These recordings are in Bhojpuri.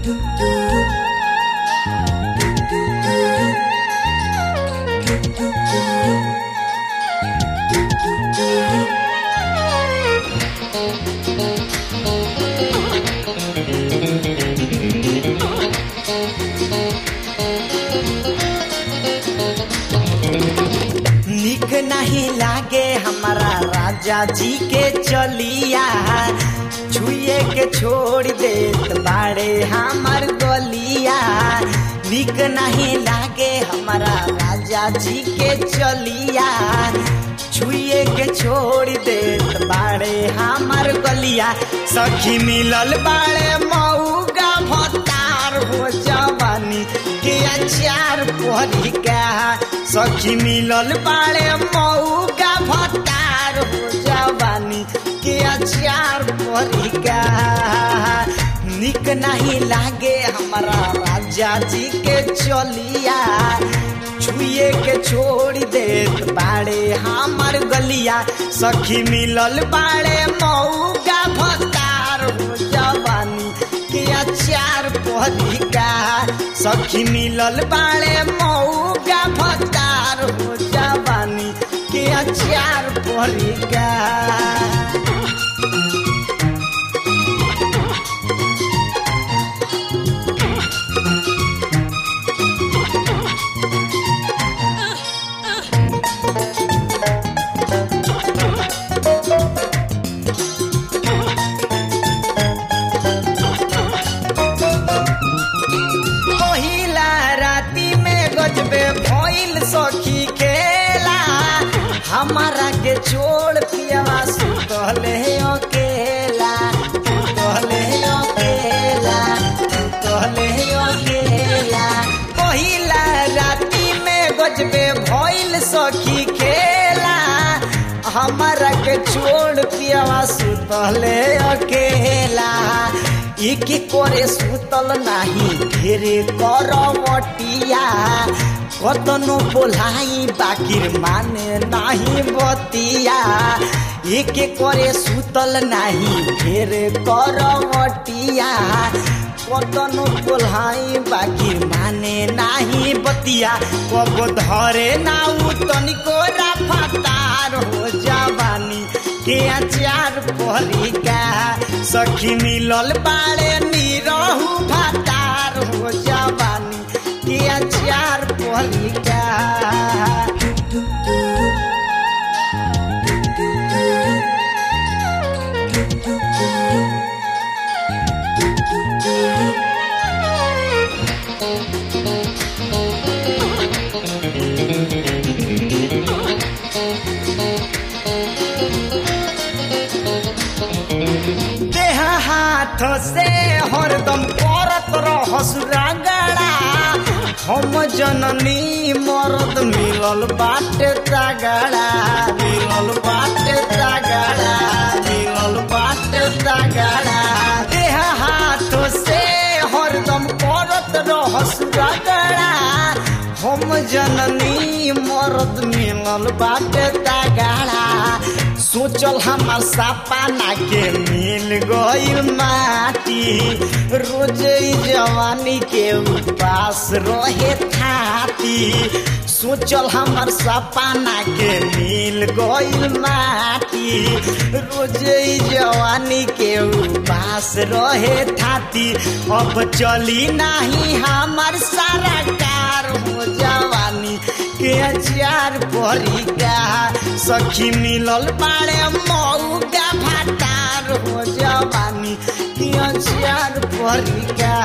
निक नहीं लागे हमारा राजा जी के चलिया छुए के छोड़ देत बाड़े हमार गलिया निक नहीं लागे हमारा राजा जी के चलिया छुए के छोड़ देत बाड़े हमार गलिया सखी मिलल बाड़े मऊगा भतार हो जवानी के अचार परी का सखी मिलल बाड़े मऊगा भतार हो जवानी के अचार परी का निक नहीं लागे हमारा राजा जी के चलिया छुए के छोड़ देत बाड़े हमार गलिया सखी मिलल बाड़े मऊगा भतार हो जवानी के अचार पहलिका सखी मिलल बाड़े मऊगा भतार हो जवानी के अचार पहलिका पहिला राती में गजबे भइल सखी खेला हमारा के छोड़ पियावा सुतले अकेला सुतले अकेला सुतले अकेला पहिला राती में गजबे भइल सखी खेला हमारा के छोड़ पियावा सुतले अकेला एक करे सुतल नाही घेरे करवटिया कतनो बोलाई बाकिर माने नाही बतिया एक करे सुतल नाही घेरे करवटिया कतनो बोलाई बाकिर माने नाही बतिया कब धरे नाउ तनिको राफातार हो जवानी के अचार पहलिका सखी मिलल बाड़े निरहु भातार हो जवानी के अचार पहलिका देह हाथ से हरदम करत रहस रगड़ा हम जननी मरद मिलल बाटे तगड़ा मिलल बाटे तगड़ा मिलल बाटे तगड़ा देह हाथ से हरदम करत रहस रगड़ा हम जननी मरद मिलल बाटे तगड़ा सोचल हमार सपना के मिल गइल माटी रोज ई जवानी के उपास रहे थाती सोचल हमार सपना के मिल गइल माटी रोज ई जवानी के उपास रहे थाती अब चली नाही हमार सारा कार हो जवानी के अचार परी सखी मिलल बाड़े मऊगा भातार हो जवानी के अचार परी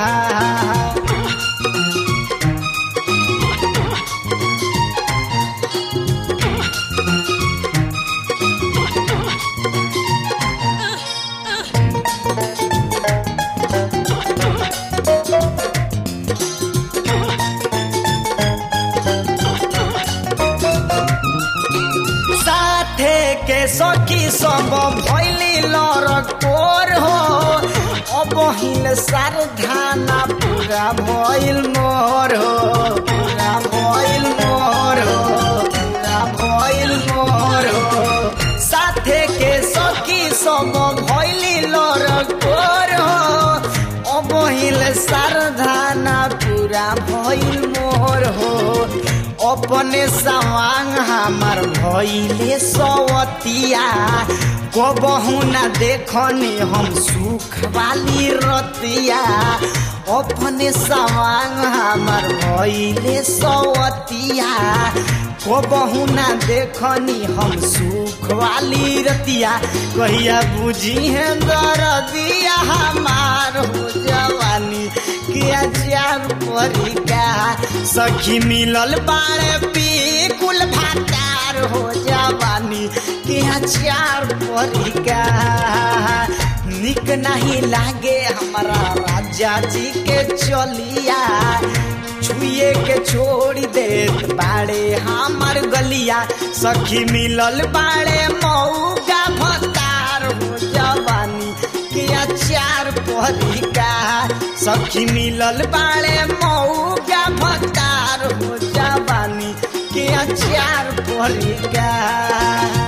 साथे के सखी सब भैली लड़कोर हो अब हिल सारधाना पूरा भइल मोर हो पूरा भइल मोर हो पूरा भइल मोर हो साथे के सखी सब भैली लड़कोर हो अब हिल सरधाना पूरा भइल मोर हो अपने सवांग हमार भइले सवतिया कबहू ना देखने हम सुख वाली रतिया अपने सवांग हमार भइले सवतिया कबहू ना देखनी हम सुख वाली रतिया कहिया बुझी है दरदिया हमार हो जवानी किया चार परिका सखी मिलल बाड़े पी कुल भातार हो जवानी किया चार परिका निक नहीं लागे हमारा राजा जी के चलिया छुए के छोड़ देत बाड़े हमर गलिया सखी मिलल बाड़े मऊगा भतार हो जवानी के अचार परिका सखी मिलल बाड़े मऊगा भतार हो जवानी के अचार परिका